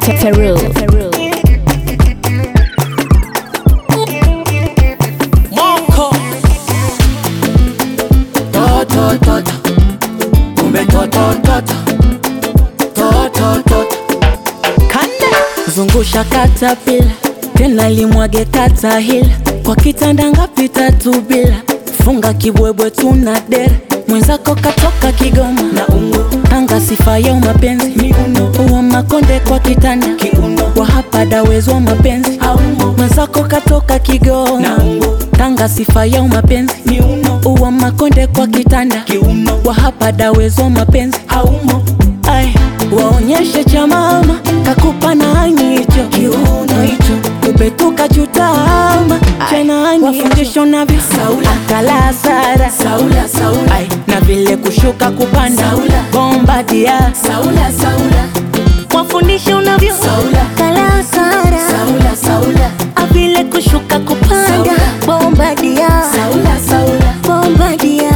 Peru. Moko Toto toto Kumbe toto toto Toto toto Kande Zungusha katapila Tena limwage kata hila Kwa kitanda ngapi tatu bila Funga kibwebwe tuna dera Mwenzako katoka Kigoma na ungo Tanga sifa ya mapenzi miuno Uwa makonde kwa kitanda kiuno Wa hapa dawezwa mapenzi aumo Mwenzako katoka Kigoma na ungo Tanga sifa ya mapenzi miuno Uwa makonde kwa kitanda kiuno Wa hapa dawezwa mapenzi aumo Ay, waonyeshe cha mama kakupa nani hicho kiuno hicho kupetuka chutama chenani wafundisho navyo saula kala sara saula saula Ay, na vile kushuka kupanda saula bomba dia saula saula wafundishe unavyo Saula. kala sara saula saula avile kushuka kupanda Saula. bombadia saula saula bombadia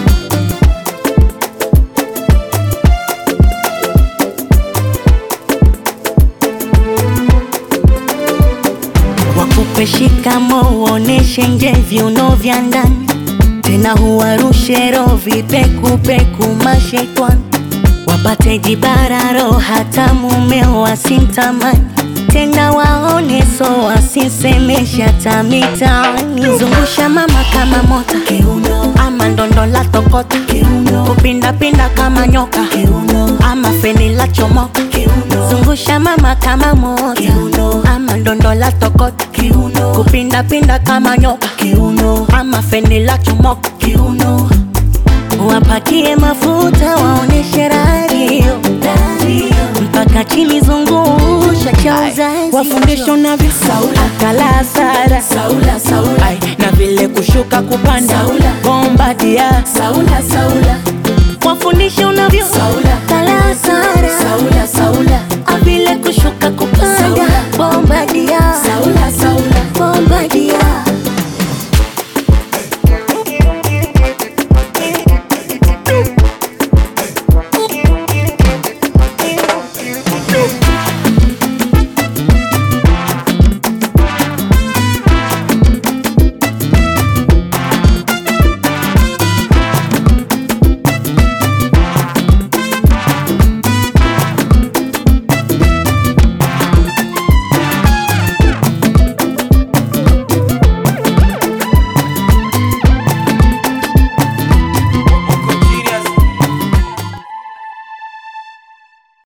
wakupe shikamo uoneshe nje viuno vya ndani tena huwarushe rovi pekupeku mashetwani wapate jibararo hata mumeo wasimtamani tena waone so wasisemesha tamitaani zungusha mama kama mota kiuno ama ndondo la tokota kiuno kupindapinda kama nyoka kiuno ama feni la chomoka kiuno zungusha mama kama mota Kiuno. ama ndondo la tokota kiuno kupindapinda kama nyoka kiuno ama feni la chomoka kiuno wapakie mafuta waoneshe radio mpaka chini zungusha cha uzazi wafundisho navyo saula kala sara saula saula Ay, na vile kushuka kupanda Saula. bomba dia saula saula